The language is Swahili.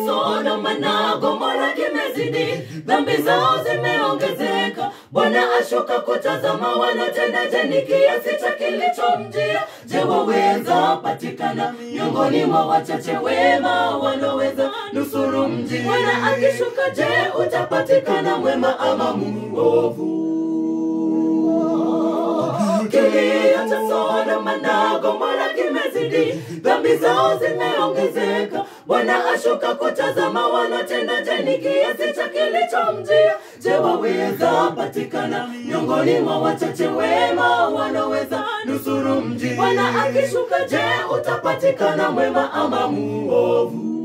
Sodoma na Gomora kimezidi, dhambi zao zimeongezeka. Bwana ashuka kutazama wanatenda je, ni kiasi cha kilichomjia? Je, waweza patikana miongoni mwa wachache wema wanaoweza nusuru mji? Bwana akishuka, je, utapatikana mwema ama muovu? Kilio cha Sodoma na Gomora kimezidi, dhambi zao zimeongezeka. Bwana ashuka kutazama wanatenda je, ni kiasi cha kilichomjia? Je, waweza patikana miongoni mwa wachache wema wanaoweza nusuru mji? Bwana akishuka, je, utapatikana mwema ama muovu?